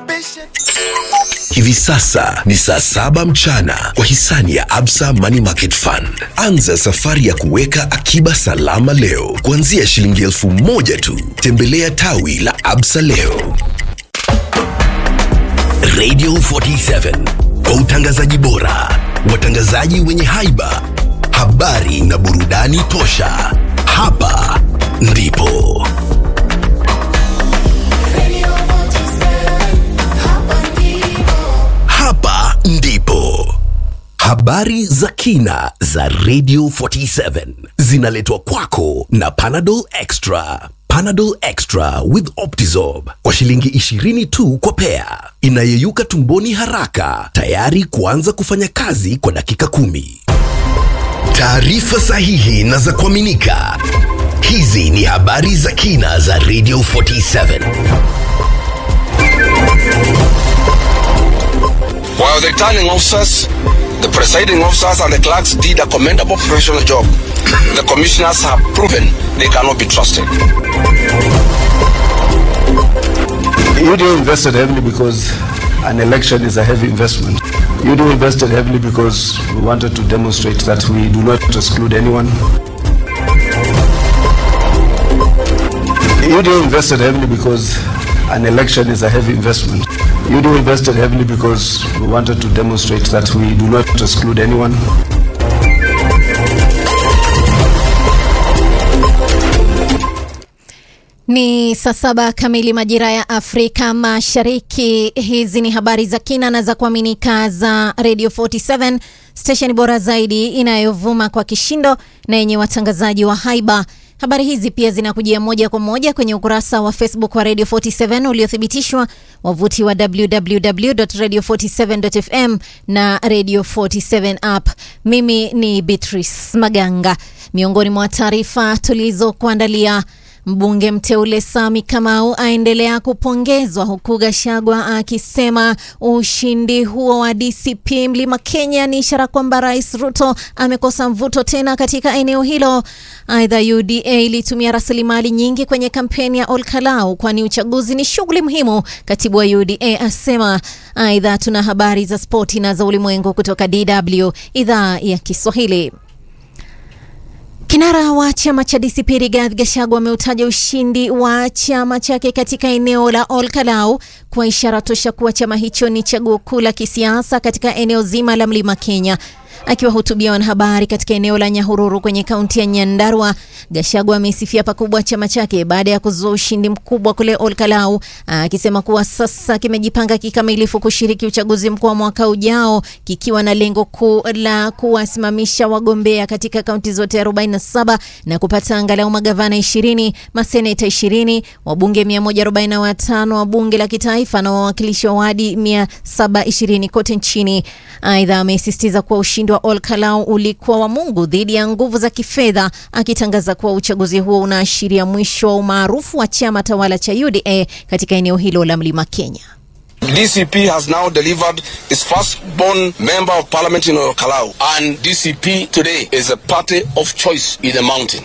Hivi sasa ni saa saba mchana kwa hisani ya Absa Money Market Fund. Anza safari ya kuweka akiba salama leo kuanzia shilingi elfu moja tu. Tembelea tawi la Absa leo. Radio 47 kwa utangazaji bora, watangazaji wenye haiba, habari na burudani tosha. Hapa ndipo hapa ndipo habari za kina za Radio 47 zinaletwa kwako na Panadol Extra. Panadol Extra with Optizorb kwa shilingi 20 tu kwa pea, inayeyuka tumboni haraka, tayari kuanza kufanya kazi kwa dakika kumi. Taarifa sahihi na za kuaminika. Hizi ni habari za kina za Radio 47. While the returning officers, the presiding officers, and the clerks did a commendable professional job, the commissioners have proven they cannot be trusted. UDA invested heavily because an election is a heavy investment. UDA invested heavily because we wanted to demonstrate that we do not exclude anyone. UDA invested heavily because an election is a heavy investment. UDA invested heavily because we wanted to demonstrate that we do not exclude anyone. Ni saa saba kamili majira ya Afrika Mashariki. Hizi ni habari za kina na za kuaminika za Radio 47 stesheni bora zaidi inayovuma kwa kishindo na yenye watangazaji wa haiba. Habari hizi pia zinakujia moja kwa moja kwenye ukurasa wa Facebook wa Radio 47 uliothibitishwa, wavuti wa www.radio47.fm na Radio 47 app. Mimi ni Beatrice Maganga. Miongoni mwa taarifa tulizokuandalia Mbunge mteule Sami Kamau aendelea kupongezwa huku Gashagwa akisema ushindi huo wa DCP Mlima Kenya ni ishara kwamba Rais Ruto amekosa mvuto tena katika eneo hilo. Aidha, UDA ilitumia rasilimali nyingi kwenye kampeni ya Olkalau kwani uchaguzi ni shughuli muhimu, katibu wa UDA asema. Aidha, tuna habari za spoti na za ulimwengu kutoka DW idhaa ya Kiswahili. Kinara wa chama cha DCP Rigathi Gachagua ameutaja ushindi wa chama chake katika eneo la Olkalau kwa ishara tosha kuwa chama hicho ni chaguo kuu la kisiasa katika eneo zima la Mlima Kenya. Akiwahutubia wanahabari katika eneo la Nyahururu kwenye kaunti ya Nyandarua, Gachagua amesifia pakubwa chama chake baada ya kuzua ushindi mkubwa kule Olkalau, akisema kuwa sasa kimejipanga kikamilifu kushiriki uchaguzi mkuu wa mwaka ujao kikiwa na lengo kuu la kuwasimamisha wagombea katika kaunti zote 47 na kupata angalau magavana 20, maseneta 20, wabunge 145 wa bunge la kitaifa na wawakilishi wa wadi 720 kote nchini. Aidha, amesisitiza kuwa ushindi wa Olkalau ulikuwa wa Mungu dhidi ya nguvu za kifedha, akitangaza kuwa uchaguzi huo unaashiria mwisho wa umaarufu wa chama tawala cha UDA katika eneo hilo la Mlima Kenya. DCP has now delivered its first-born member of parliament in Kalau, and DCP today is a party of choice in the mountain.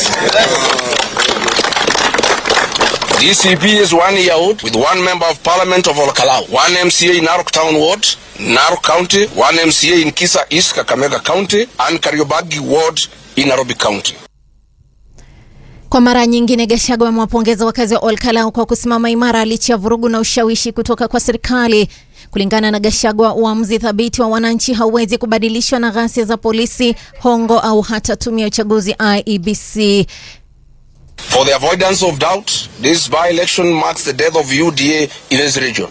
DCP is one year old with one member of parliament of Olkalau, one MCA in Narok Town Ward, Narok County, one MCA in Kisa East, Kakamega County, and Kariobangi Ward in Nairobi County. Kwa mara nyingine Gachagua amewapongeza wakazi wa Olkalau kwa kusimama imara licha ya vurugu na ushawishi kutoka kwa serikali. Kulingana na Gachagua, uamuzi thabiti wa wananchi hauwezi kubadilishwa na ghasia za polisi, hongo au hata tume ya uchaguzi IEBC. For the avoidance of doubt, this by-election marks the death of UDA in this region.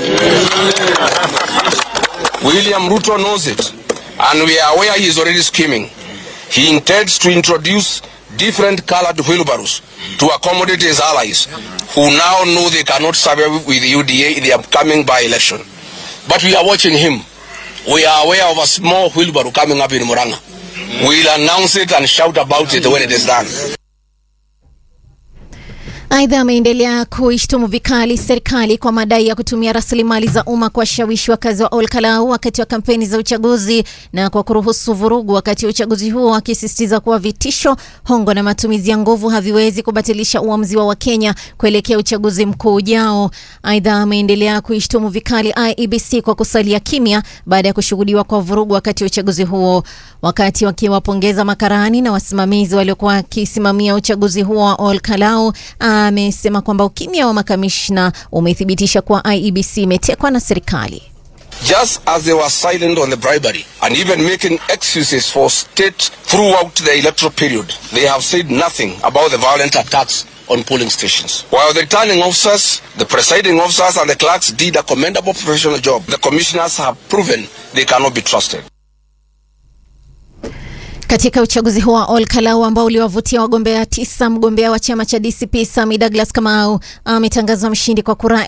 William Ruto knows it, and we are aware he is already scheming. He intends to introduce different colored wheelbarrows to accommodate his allies, who now know they cannot survive with UDA in the upcoming by-election. But we are watching him. We are aware of a small wheelbarrow coming up in Muranga. We'll announce it and shout about it when it is done. Aidha, ameendelea kuishtumu vikali serikali kwa madai ya kutumia rasilimali za umma kuwashawishi wakazi wa Olkalau wakati wa kampeni za uchaguzi na kwa kuruhusu vurugu wakati wa uchaguzi huo, akisisitiza kuwa vitisho, hongo na matumizi ya nguvu haviwezi kubatilisha uamuzi wa Wakenya kuelekea uchaguzi mkuu ujao. Aidha, ameendelea kuishtumu vikali IEBC kwa kusalia kimya baada ya kushuhudiwa kwa vurugu wakati wa uchaguzi huo. Wakati wakiwapongeza makarani na wasimamizi waliokuwa wakisimamia uchaguzi huo wa Olkalau, amesema kwamba ukimya wa makamishna umethibitisha kuwa IEBC imetekwa na serikali. Just as they were silent on the bribery and even making excuses for state throughout the electoral period, they have said nothing about the violent attacks on polling stations. While the returning officers, the presiding officers, and the clerks did a commendable professional job, the commissioners have proven they cannot be trusted. Katika uchaguzi huo wa Olkalau ambao uliwavutia wagombea tisa, mgombea wa chama cha DCP Sami Douglas Kamau ametangazwa mshindi kwa kura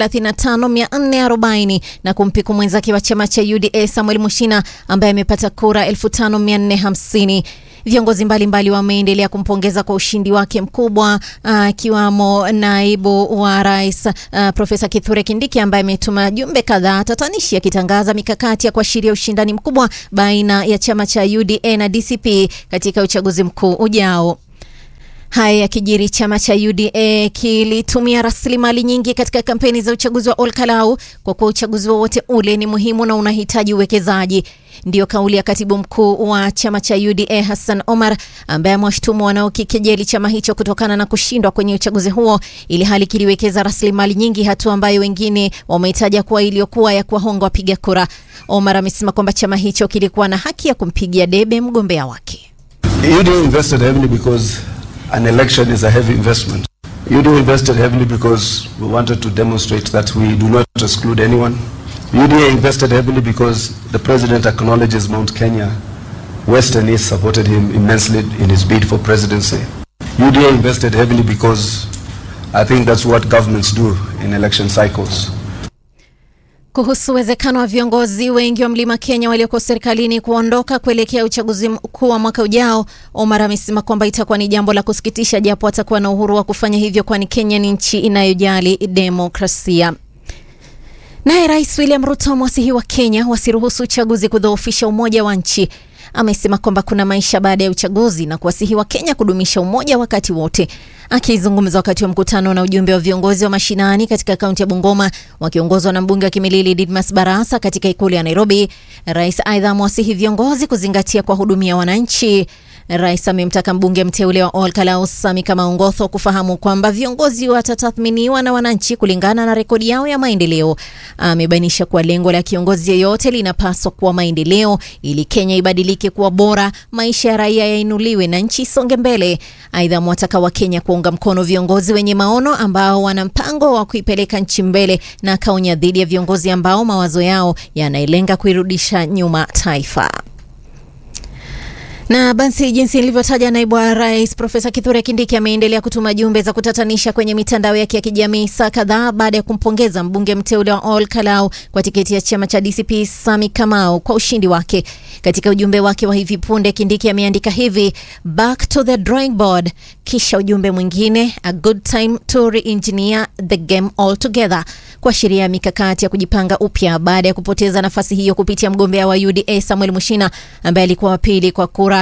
35440 na kumpiku mwenzake wa chama cha UDA Samuel Mushina ambaye amepata kura 5450. Viongozi mbalimbali wameendelea kumpongeza kwa ushindi wake mkubwa akiwamo uh, naibu wa rais uh, Profesa Kithure Kindiki ambaye ametuma jumbe kadhaa tatanishi akitangaza mikakati ya kuashiria ushindani mkubwa baina ya chama cha UDA na DCP katika uchaguzi mkuu ujao. Haya yakijiri, chama cha UDA kilitumia rasilimali nyingi katika kampeni za uchaguzi wa Olkalau kwa kuwa uchaguzi wowote ule ni muhimu na unahitaji uwekezaji. Ndiyo kauli ya katibu mkuu wa chama cha UDA Hassan Omar, ambaye amewashtumu wanaokikejeli chama hicho kutokana na kushindwa kwenye uchaguzi huo, ili hali kiliwekeza rasilimali nyingi, hatua ambayo wengine wameitaja kuwa iliyokuwa ya kuwahonga wapiga kura. Omar amesema kwamba chama hicho kilikuwa na haki ya kumpigia debe mgombea wake. UDA invested heavily because an election is a heavy investment. UDA invested heavily because we wanted to demonstrate that we do not exclude anyone. UDA invested heavily because the president acknowledges Mount Kenya. West and East supported him immensely in his bid for presidency. UDA invested heavily because I think that's what governments do in election cycles. Kuhusu uwezekano wa viongozi wengi wa Mlima Kenya walioko serikalini kuondoka kuelekea uchaguzi mkuu wa mwaka ujao, Omar amesema kwamba itakuwa ni jambo la kusikitisha japo atakuwa na uhuru wa kufanya hivyo, kwani Kenya ni nchi inayojali demokrasia. Naye Rais William Ruto amewasihi wa Kenya wasiruhusu uchaguzi kudhoofisha umoja wa nchi. Amesema kwamba kuna maisha baada ya uchaguzi na kuwasihi wa Kenya kudumisha umoja wakati wote. Akizungumza wakati wa mkutano na ujumbe wa viongozi wa mashinani katika kaunti ya Bungoma wakiongozwa na mbunge wa Kimilili Didmas Barasa katika ikulu ya Nairobi, rais aidha amewasihi viongozi kuzingatia kuwahudumia wananchi. Rais amemtaka mbunge mteule wa Olkalau Sami Kamaungotho kufahamu kwamba viongozi watatathminiwa na wananchi kulingana na rekodi yao ya maendeleo. Amebainisha kuwa lengo la kiongozi yeyote linapaswa kuwa maendeleo ili Kenya ibadilike kuwa bora, maisha ya raia yainuliwe na nchi isonge mbele. Aidha, mwataka wa Kenya kuunga mkono viongozi wenye maono ambao wana mpango wa kuipeleka nchi mbele, na akaonya dhidi ya viongozi ambao mawazo yao yanalenga kuirudisha nyuma taifa. Na basi jinsi ilivyotaja naibu wa rais Profesa Kithure Kindiki ameendelea kutuma jumbe za kutatanisha kwenye mitandao yake ya kijamii saa kadhaa baada ya kumpongeza mbunge mteule wa Olkalau kwa tiketi ya chama cha DCP Sami Kamau kwa ushindi wake. Katika ujumbe wake wa hivi punde, Kindiki ameandika hivi back to the drawing board, kisha ujumbe mwingine a good time to re-engineer the game altogether, kuashiria mikakati ya kujipanga upya baada ya kupoteza nafasi hiyo kupitia mgombea wa UDA Samuel Mushina ambaye alikuwa wa pili kwa kura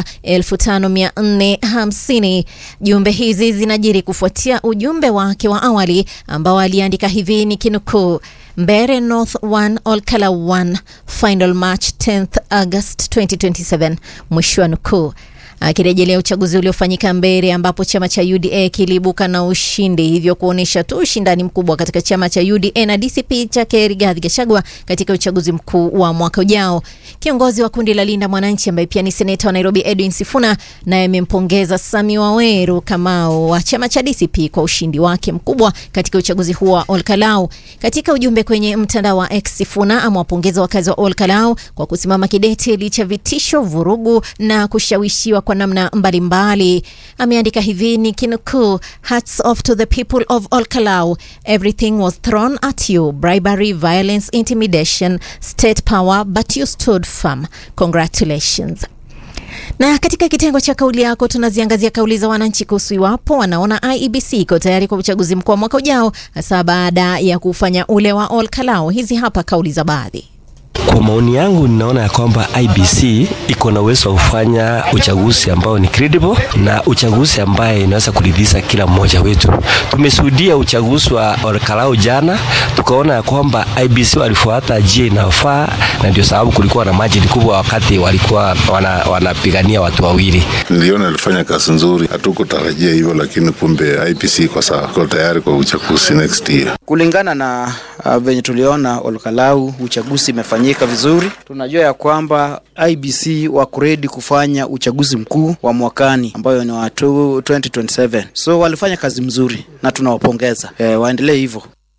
5450. Jumbe hizi zinajiri kufuatia ujumbe wake wa awali ambao aliandika hivi ni kinukuu Mbere North 1 Olkalau 1 final match 10th August 2027, mwisho wa nukuu akirejelea uchaguzi uliofanyika Mbeere ambapo chama cha UDA kiliibuka na ushindi, hivyo kuonyesha tu ushindani mkubwa katika chama cha UDA na DCP chake Rigathi Gachagua katika uchaguzi mkuu wa mwaka ujao. Kiongozi wa kundi la Linda Mwananchi ambaye pia ni seneta wa Nairobi Edwin Sifuna naye amempongeza Sami Waweru Kamau wa chama cha DCP kwa ushindi wake mkubwa katika uchaguzi huo wa Olkalau. Katika ujumbe kwenye mtandao wa X, Sifuna amewapongeza wakazi wa Olkalau kwa kusimama kidete licha vitisho, vurugu na kushawishiwa kwa namna mbalimbali. Ameandika hivi ni kinukuu, hats off to the people of Olkalau everything was thrown at you bribery violence intimidation state power but you stood firm congratulations Na katika kitengo cha kauli yako tunaziangazia kauli za wananchi kuhusu iwapo wanaona IEBC iko tayari kwa uchaguzi mkuu wa mwaka ujao, hasa baada ya kufanya ule wa Ol Kalou. Hizi hapa kauli za baadhi. Kwa maoni yangu ninaona ya kwamba IBC iko na uwezo wa kufanya uchaguzi ambao ni credible na uchaguzi ambaye inaweza kuridhisha kila mmoja wetu. Tumeshuhudia uchaguzi wa Olkalau jana, tukaona ya kwamba IBC walifuata njia inayofaa, na ndio sababu kulikuwa na margin kubwa wakati walikuwa wanapigania wana watu wawili. Niliona alifanya kazi nzuri, hatukutarajia hivyo, lakini kumbe IBC iko sawa, iko tayari kwa uchaguzi next year. Kulingana na uh, venye tuliona Olkalau uchaguzi imefanyika vizuri. Tunajua ya kwamba IBC wako ready kufanya uchaguzi mkuu wa mwakani ambayo ni wa 2027. So walifanya kazi mzuri na tunawapongeza. E, waendelee hivyo.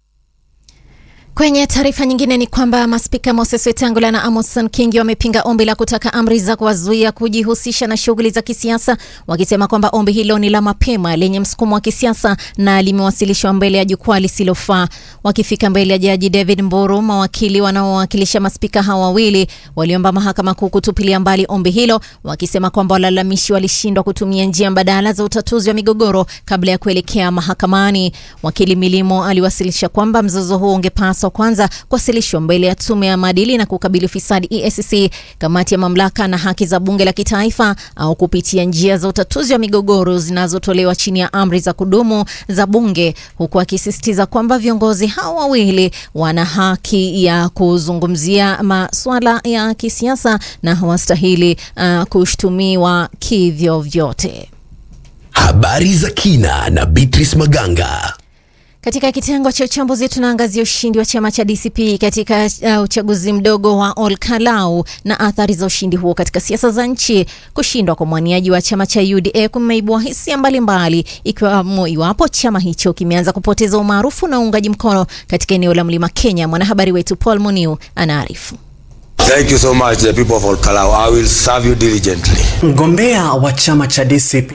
Kwenye taarifa nyingine ni kwamba maspika Moses Wetangula na Amason Kingi wamepinga ombi la kutaka amri za kuwazuia kujihusisha na shughuli za kisiasa, wakisema kwamba ombi hilo ni la mapema lenye msukumo wa kisiasa na limewasilishwa mbele ya jukwaa lisilofaa. Wakifika mbele ya jaji David Mburu, mawakili wanaowakilisha maspika hawa wawili waliomba mahakama kuu kutupilia mbali ombi hilo, wakisema kwamba walalamishi walishindwa kutumia njia mbadala za utatuzi wa migogoro kabla ya kuelekea mahakamani. Wakili Milimo aliwasilisha kwamba mzozo huo ungepaswa kwanza kuwasilishwa mbele ya tume ya maadili na kukabili ufisadi EACC, kamati ya mamlaka na haki za bunge la kitaifa, au kupitia njia za utatuzi wa migogoro zinazotolewa chini ya amri za kudumu za bunge, huku akisisitiza kwamba viongozi hao wawili wana haki ya kuzungumzia masuala ya kisiasa na hawastahili uh, kushtumiwa kivyovyote. Habari za kina na Beatrice Maganga. Katika kitengo cha uchambuzi tunaangazia ushindi wa chama cha DCP katika uh, uchaguzi mdogo wa Ol Kalou na athari za ushindi huo katika siasa za nchi. Kushindwa kwa mwaniaji wa chama cha UDA kumeibua hisia mbalimbali, ikiwamo iwapo chama hicho kimeanza kupoteza umaarufu na uungaji mkono katika eneo la Mlima Kenya. Mwanahabari wetu Paul Muniu anaarifu. Thank you so much the people of Ol Kalou. I will serve you diligently. Mgombea wa chama cha DCP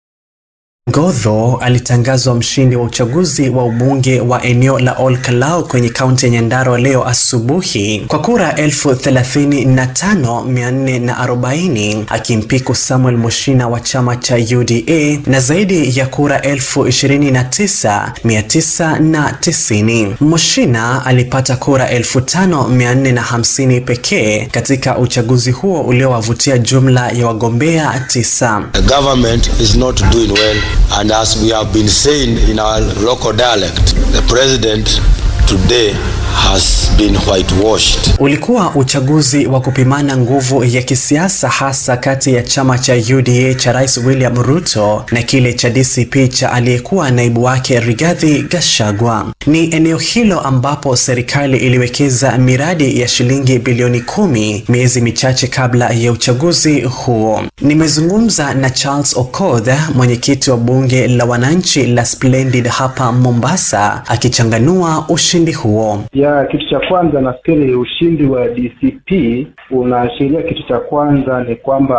Ngodho alitangazwa mshindi wa uchaguzi wa ubunge wa eneo la Ol Kalou kwenye kaunti ya Nyandarua leo asubuhi kwa kura elfu thelathini na tano mia nne na arobaini akimpiku Samuel Mushina wa chama cha UDA na zaidi ya kura elfu ishirini na tisa mia tisa na tisini. Mushina alipata kura elfu tano mia nne na hamsini pekee katika uchaguzi huo uliowavutia jumla ya wagombea tisa. The government is not doing well and as we have been saying in our local dialect, the president today has been whitewashed. Ulikuwa uchaguzi wa kupimana nguvu ya kisiasa hasa kati ya chama cha UDA cha Rais William Ruto na kile cha DCP cha aliyekuwa naibu wake Rigathi Gachagua. Ni eneo hilo ambapo serikali iliwekeza miradi ya shilingi bilioni kumi miezi michache kabla ya uchaguzi huo. Nimezungumza na Charles Okoth, mwenyekiti wa bunge la wananchi la Splendid hapa Mombasa, akichanganua ushindi huo. Ya kitu cha kwanza nafikiri ushindi wa DCP unaashiria, kitu cha kwanza ni kwamba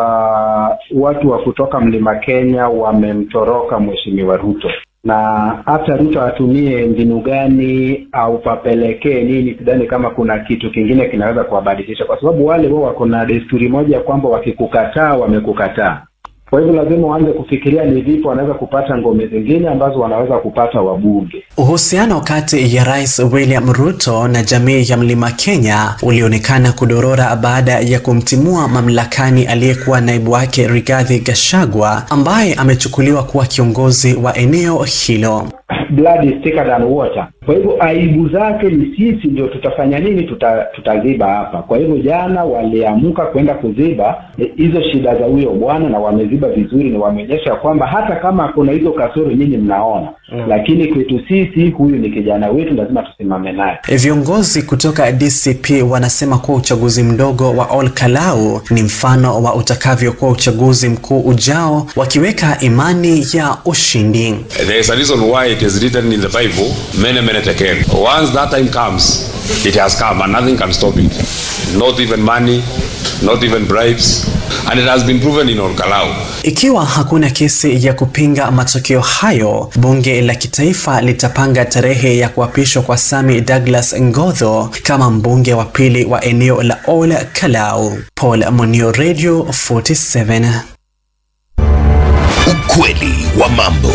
watu wa kutoka Mlima Kenya wamemtoroka Mheshimiwa Ruto, na hata Ruto atumie mbinu gani au papelekee nini, sidhani kama kuna kitu kingine kinaweza kuwabadilisha, kwa sababu wale wao wako na desturi moja kwamba wakikukataa wamekukataa. Kwa hivyo lazima waanze kufikiria ni vipi wanaweza kupata ngome zingine ambazo wanaweza kupata wabunge. Uhusiano kati ya Rais William Ruto na jamii ya Mlima Kenya ulionekana kudorora baada ya kumtimua mamlakani aliyekuwa naibu wake Rigathi Gachagua ambaye amechukuliwa kuwa kiongozi wa eneo hilo. Blood is thicker than water. Kwa hivyo aibu zake ni sisi ndio tutafanya nini, tuta, tutaziba hapa. Kwa hivyo jana waliamka kwenda kuziba hizo shida za huyo bwana, na wameziba vizuri, na wameonyesha kwamba hata kama kuna hizo kasoro nyinyi mnaona mm, lakini kwetu sisi huyu ni kijana wetu, lazima tusimame naye. Viongozi kutoka DCP wanasema kuwa uchaguzi mdogo wa Ol Kalou ni mfano wa utakavyokuwa uchaguzi mkuu ujao, wakiweka imani ya ushindi. There is a reason why it is written in the Bible, mene mene tekel. Once that time comes, it has come and nothing can stop it. Not even money, not even bribes, and it has been proven in Olkalau. Ikiwa hakuna kesi ya kupinga matokeo hayo, bunge la kitaifa litapanga tarehe ya kuapishwa kwa Sami Douglas Ngodho kama mbunge wa pili wa eneo la Ol Kalau. Paul Munio, Radio 47. Ukweli wa mambo.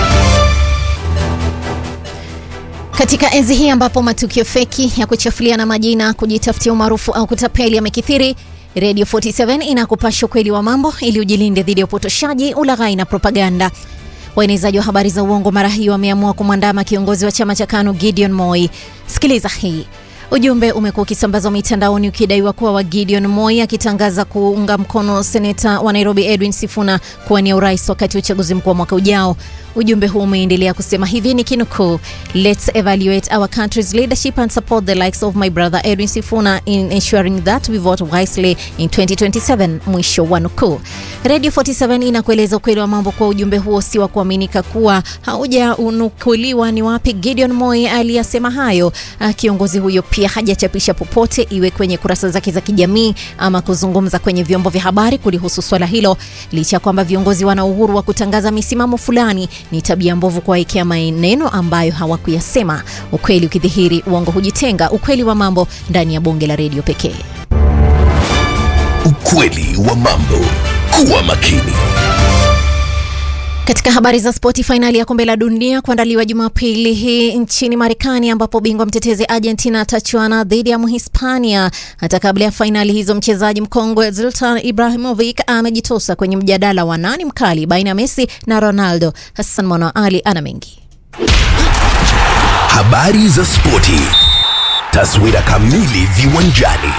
Katika enzi hii ambapo matukio feki ya kuchafuliana majina, kujitafutia umaarufu au kutapeli yamekithiri, Radio 47 inakupasha ukweli wa mambo ili ujilinde dhidi ya upotoshaji, ulaghai na propaganda. Waenezaji wa habari za uongo mara hii wameamua kumwandama kiongozi wa chama cha KANU Gideon Moi. Sikiliza hii. Ujumbe umekuwa ukisambazwa mitandaoni ukidaiwa kuwa wa Gideon Moi akitangaza kuunga mkono seneta wa Nairobi Edwin Sifuna kuwania urais wakati wa uchaguzi mkuu wa mwaka ujao. Ujumbe huu umeendelea kusema hivi ni kinukuu, let's evaluate our country's leadership and support the likes of my brother Edwin Sifuna in ensuring that we vote wisely in 2027, mwisho wa nukuu. Radio 47 inakueleza ukweli wa mambo kwa ujumbe huo si wa kuaminika kuwa haujaunukuliwa ni wapi Gideon Moi aliyasema hayo. Ah, Kiongozi huyo pia hajachapisha popote iwe kwenye kurasa zake za kijamii ama kuzungumza kwenye vyombo vya habari kulihusu swala hilo, licha ya kwamba viongozi wana uhuru wa kutangaza misimamo fulani. Ni tabia mbovu kuwaekea maneno ambayo hawakuyasema. Ukweli ukidhihiri, uongo hujitenga. Ukweli wa mambo ndani ya bonge la redio pekee. Ukweli wa mambo. Kuwa makini. Katika habari za spoti, fainali ya kombe la dunia kuandaliwa Jumapili hii nchini Marekani, ambapo bingwa mtetezi Argentina atachuana dhidi ya Mhispania. Hata kabla ya fainali hizo, mchezaji mkongwe Zlatan Ibrahimovic amejitosa kwenye mjadala wa nani mkali baina ya Messi na Ronaldo. Hassan Mwana Ali ana mengi. Habari za spoti. Taswira kamili viwanjani.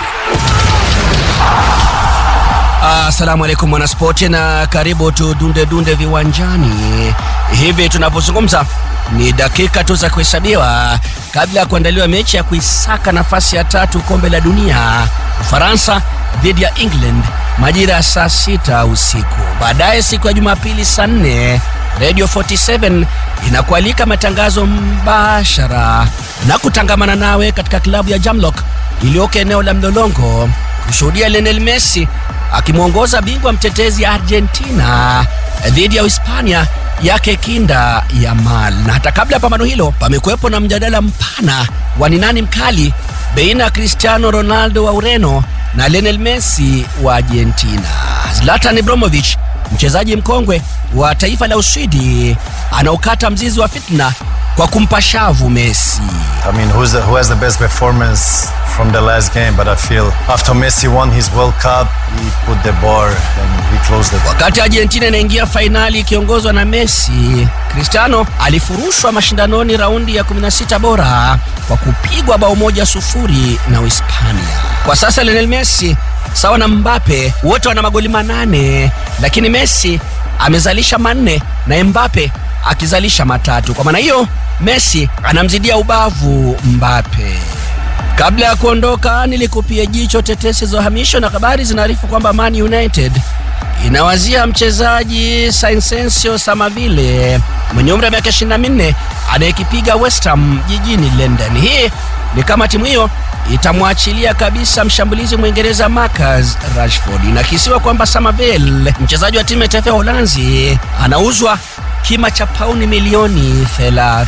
Asalamu alaikum mwanaspoti, na karibu tu dunde dunde viwanjani. Hivi tunavyozungumza ni dakika tu za kuhesabiwa kabla ya kuandaliwa mechi ya kuisaka nafasi ya tatu kombe la dunia, Ufaransa dhidi ya England majira ya saa sita usiku. Baadaye siku ya Jumapili saa nne Radio 47 inakualika matangazo mbashara na kutangamana nawe katika klabu ya Jamlock iliyoko eneo la Mlolongo kushuhudia Lionel Messi akimwongoza bingwa mtetezi Argentina dhidi ya Hispania yake kinda Yamal. Na hata kabla ya pambano hilo, pamekuwepo na mjadala mpana wa ni nani mkali baina ya Cristiano Ronaldo wa Ureno na Lionel Messi wa Argentina. Zlatan Ibrahimovic mchezaji mkongwe wa taifa la Uswidi anaukata mzizi wa fitna kwa kumpa shavu Messi. I mean, who's the, who has the best performance from the last game? But I feel after Messi won his World Cup, he put the bar and he closed it. Wakati Argentina inaingia fainali ikiongozwa na Messi, Cristiano alifurushwa mashindanoni raundi ya 16 bora kwa kupigwa bao moja sufuri na Uhispania. Kwa sasa Lionel Messi sawa na Mbappe wote wana magoli manane, lakini Messi amezalisha manne na Mbappe akizalisha matatu. Kwa maana hiyo Messi anamzidia ubavu Mbappe. Kabla ya kuondoka, nilikupia jicho tetesi za uhamisho na habari zinaarifu kwamba Man United inawazia mchezaji Sainsencio Samavile mwenye umri wa miaka 24 anayekipiga West Ham jijini London. Hii ni kama timu hiyo itamwachilia kabisa mshambulizi Mwingereza Marcus Rashford. Inakisiwa kwamba Samaville, mchezaji wa timu ya taifa ya Uholanzi, anauzwa kima cha pauni milioni 30.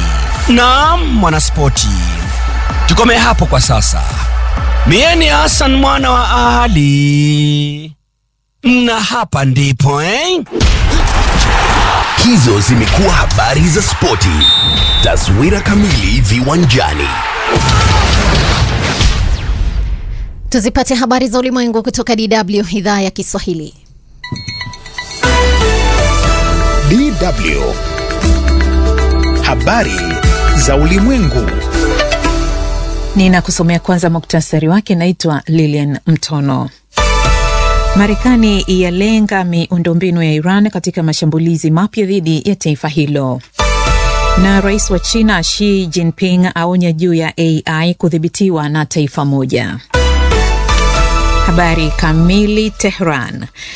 Naam, mwanaspoti, tukomee hapo kwa sasa. Mie ni Hassan mwana wa Ali, na hapa ndipo eh? Hizo zimekuwa habari za spoti. Taswira kamili viwanjani. Tuzipate habari za ulimwengu kutoka DW idhaa ya Kiswahili. DW. Habari za ulimwengu. Ninakusomea kwanza muktasari wake. Naitwa Lilian Mtono. Marekani yalenga miundombinu ya Iran katika mashambulizi mapya dhidi ya taifa hilo. Na rais wa China Xi Jinping aonya juu ya AI kudhibitiwa na taifa moja. Habari kamili. Tehran.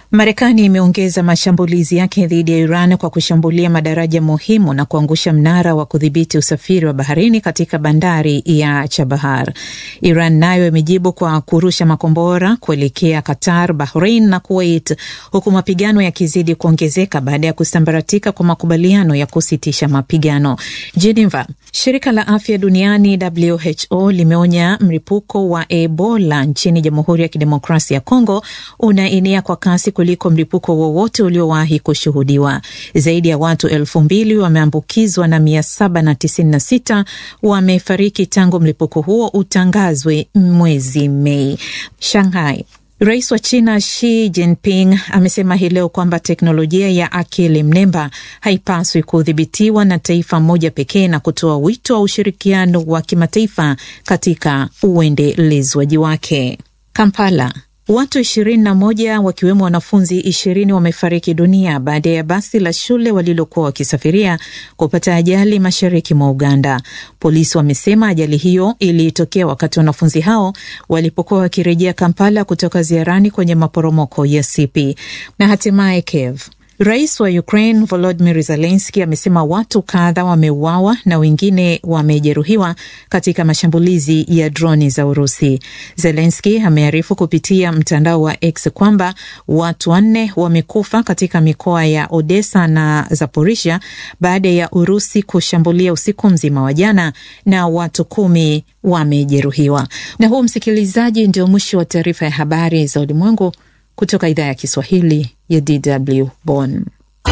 Marekani imeongeza mashambulizi yake dhidi ya Iran kwa kushambulia madaraja muhimu na kuangusha mnara wa kudhibiti usafiri wa baharini katika bandari ya Chabahar. Iran nayo imejibu kwa kurusha makombora kuelekea Qatar, Bahrain na Kuwait, huku mapigano yakizidi kuongezeka baada ya kusambaratika kwa makubaliano ya kusitisha mapigano. Geneva, shirika la afya duniani WHO limeonya mlipuko wa Ebola nchini Jamhuri ya Kidemokrasia ya Kongo unaenea kwa kasi kuliko mlipuko wowote uliowahi kushuhudiwa. Zaidi ya watu elfu mbili wameambukizwa na mia saba na tisini na sita wamefariki tangu mlipuko huo utangazwe mwezi Mei. Shanghai Rais wa China Xi Jinping amesema hii leo kwamba teknolojia ya akili mnemba haipaswi kudhibitiwa na taifa moja pekee na kutoa wito wa ushirikiano wa kimataifa katika uendelezwaji wake. Kampala Watu ishirini na moja wakiwemo wanafunzi ishirini wamefariki dunia baada ya basi la shule walilokuwa wakisafiria kupata ajali mashariki mwa Uganda. Polisi wamesema ajali hiyo ilitokea wakati wanafunzi hao walipokuwa wakirejea Kampala kutoka ziarani kwenye maporomoko ya Sipi. Na hatimaye Kiev Rais wa Ukraine Volodymyr Zelensky amesema watu kadha wameuawa na wengine wamejeruhiwa katika mashambulizi ya droni za Urusi. Zelensky amearifu kupitia mtandao wa X kwamba watu wanne wamekufa katika mikoa ya Odessa na Zaporizhia baada ya Urusi kushambulia usiku mzima wa jana na watu kumi wamejeruhiwa. Na huu, msikilizaji, ndio mwisho wa taarifa ya habari za ulimwengu kutoka idhaa ya Kiswahili ya DW Bonn.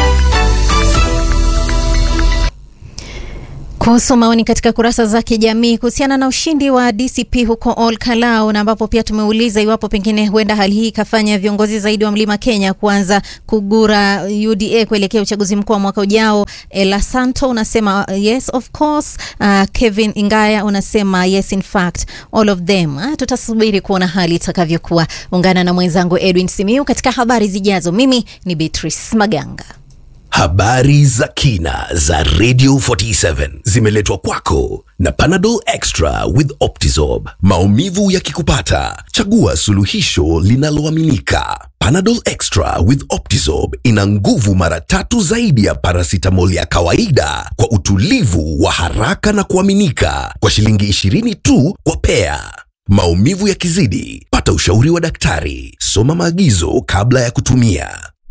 Kuhusu maoni katika kurasa za kijamii kuhusiana na ushindi wa DCP huko Ol Kalou, na ambapo pia tumeuliza iwapo pengine huenda hali hii ikafanya viongozi zaidi wa Mlima Kenya kuanza kugura UDA kuelekea uchaguzi mkuu wa mwaka ujao. Ela Santo unasema yes of course. Uh, Kevin Ingaya unasema yes in fact all of them. Uh, tutasubiri kuona hali itakavyokuwa. Ungana na mwenzangu Edwin Simiu katika habari zijazo. Mimi ni Beatrice Maganga. Habari za kina za Radio 47 zimeletwa kwako na Panadol Extra with Optizorb. Maumivu yakikupata, chagua suluhisho linaloaminika. Panadol Extra with Optizorb ina nguvu mara tatu zaidi ya paracetamol ya kawaida kwa utulivu wa haraka na kuaminika kwa shilingi 20 tu kwa pea. Maumivu yakizidi, pata ushauri wa daktari. Soma maagizo kabla ya kutumia.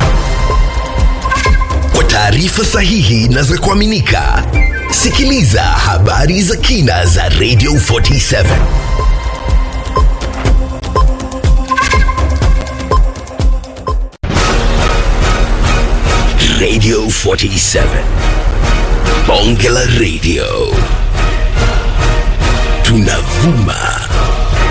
Kwa taarifa sahihi na za kuaminika, sikiliza habari za kina za Radio 47. Radio 47. Bonge la Radio.